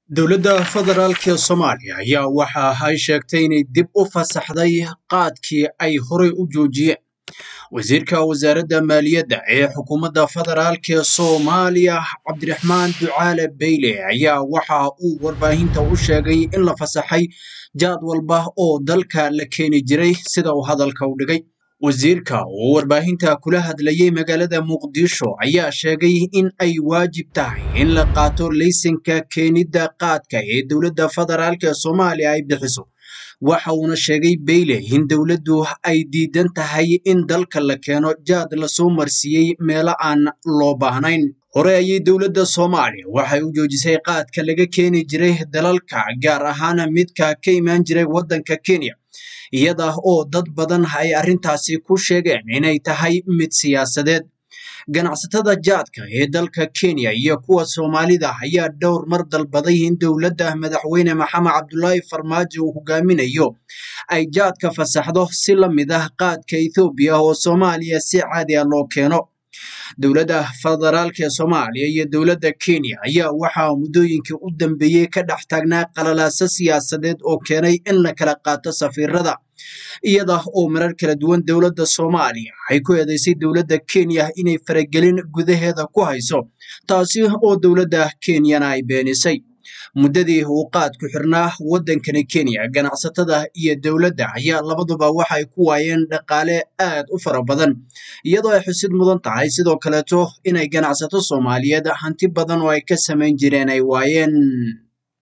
dowladda federaalk ee soomaaliya ayaa waxa ay sheegtay inay dib u fasaxday qaadkii ay horey u joojiyeen wasiirka wasaaradda maaliyadda ee xukuumadda federaalk ee soomaaliya cabdiraxmaan ducaale beyle ayaa waxa uu warbaahinta u sheegay in la fasaxay jaad walba oo dalka la keeni jiray sida uu hadalka u dhigay wasiirka oo warbaahinta kula hadlayay magaalada muqdisho ayaa sheegay in ay waajib tahay in la qaato laysanka keenidda qaadka ee dowladda federaalk ee soomaaliya ay bixiso waxa uuna sheegay beyle in dowladdu ay diidan tahay in dalka la keeno jaad lasoo marsiiyey meelo aan loo baahnayn hore ayay dowladda soomaaliya waxay u joojisay qaadka laga keeni jiray dalalka gaar ahaan midka ka imaan jiray waddanka kenya iyada oo dad badan ay arrintaasi ku sheegeen inay tahay mid siyaasadeed ganacsatada jaadka ee dalka kenya iyo kuwa soomaalida ayaa dhowr mar dalbaday in dowladda madaxweyne maxamed cabdulaahi farmaajo uu hogaaminayo ay jaadka fasaxdo si la mid ah qaadka ethoobiya oo soomaaliya si caadi ah loo keeno dowladda federaalk ee soomaaliya iyo dowladda kenya ayaa waxaa muddooyinkii u dambeeyey ka dhex taagnaa qalalaaso siyaasadeed oo keenay in la kala qaato safiirada iyada oo marar kala duwan dowladda soomaaliya ay ku eedeysay dowladda kenya inay faragelin gudaheeda ku hayso taasi oo dowladda kenyana ay beenisay muddadii uu qaadku xirnaa waddankani kenya ganacsatada iyo dowladda ayaa labaduba waxay ku waayeen dhaqaale aad u fara badan iyadoo ay xusid mudan tahay sidoo kaleeto inay ganacsato soomaaliyeed hanti badan oo ay ka samayn jireen ay waayeen